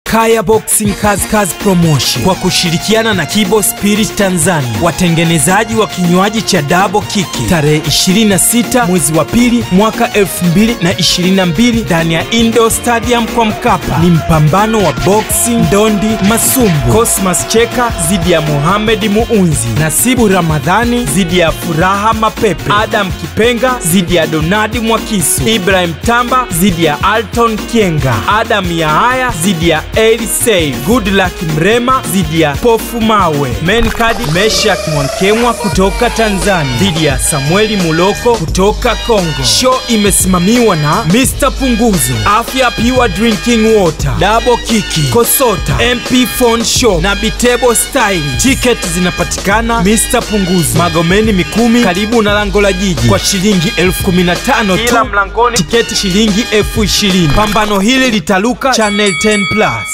Kaya Boxing Kazi Kazi Promotion kwa kushirikiana na Kibo Spirit Tanzania, watengenezaji wa kinywaji cha Double Kiki, tarehe 26 mwezi wa pili mwaka 2022 ndani ya Indo Stadium kwa Mkapa. Ni mpambano wa boxing, ndondi, masumbu. Cosmas Cheka dhidi ya Mohamed Muunzi, Nasibu Ramadhani dhidi ya Furaha Mapepe, Adam Kipenga dhidi ya Donadi Mwakisu, Ibrahim Tamba dhidi ya Alton Kienga, Adam Yahaya dhidi ya Eli Seif, Goodluck Mrema dhidi ya Pofu Mawe, Menkadi Meshak Mwankemwa kutoka Tanzania dhidi ya Samueli Muloko kutoka Kongo. Show imesimamiwa na Mr Punguzo, Afya Pure Drinking Water, Double Kiki, Kosota, MP Phone Shop na Bitebo Style. Tiketi zinapatikana Mr Punguzo, Magomeni Mikumi, karibu na lango la jiji kwa shilingi elfu kumi na tano tu Kila mlangoni. tiketi shilingi elfu ishirini. Pambano hili litaluka Channel 10 Plus.